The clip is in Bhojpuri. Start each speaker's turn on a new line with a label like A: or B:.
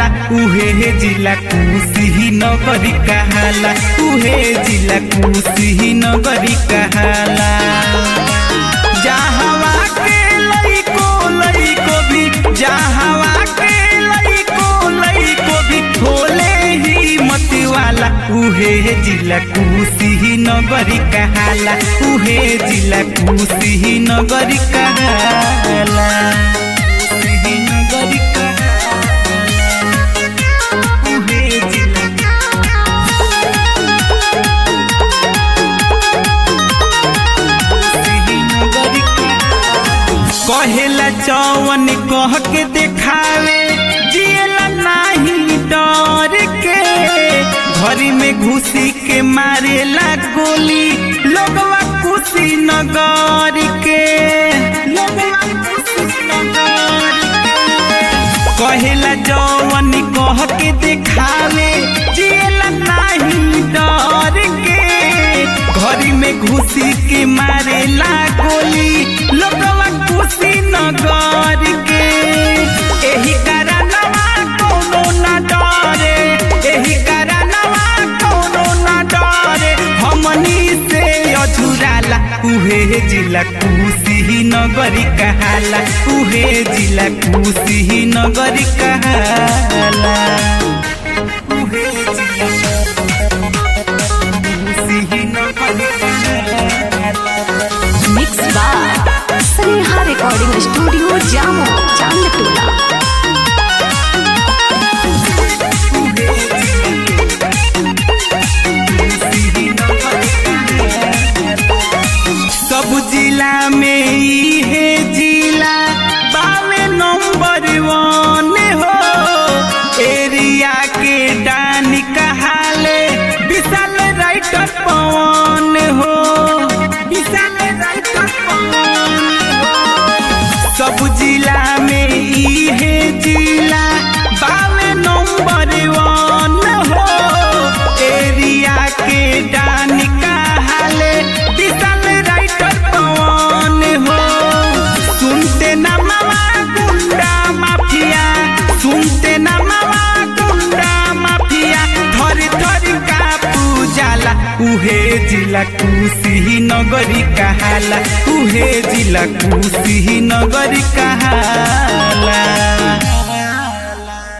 A: अझुराला उहे जिला कुशी नगरी कहाला उहे जिला कुशी नगरी कहाला जहावा के लइको लइको भी जहावा के लइको लइको भी खोले ही मती वाला उहे जिला कुशी नगरी कहाला उहे जिला कुशी नगरी कहाला कुशी नगरी कहाला उहे जिला कहेला चौवन कह के देखावे जियला नाही डर के घरी में घुसी के मारेला गोली लोगवा खुशी नगर के लोगवा खुशी नगर के कहेला जौवन कह के देखावे जियला नाही डर के घरी में घुसी के मारेला गोली लोगवा खुशी नगर के एही कारणवा कोनो ना डरे एही कारणवा कोनो ना डरे हमनी से अझुराला उहे जिला कुशी नगरी कहाला उहे जिला कुशी नगरी कहाला उहे जिला कुशी नगरी कहाला
B: mix by Sneha recording studio Jamo Chandtola
A: सब जिला में इहे जिला बावे नंबर वन हो एरिया के डानी कहाले विशाल राइटर पवन हो विशाल राइटर पवन हो सब जिला में इहे जिला बावे नंबर वन हो एरिया के डानी कहाले विशाल राइटर पवन हो सुनते ना मामा गुंडा माफिया सुनते ना मामा गुंडा माफिया थरी थरी का पूजाला उहे जिला कुशी नगरी कहाला उहे जिला कुशी नगरी कहाला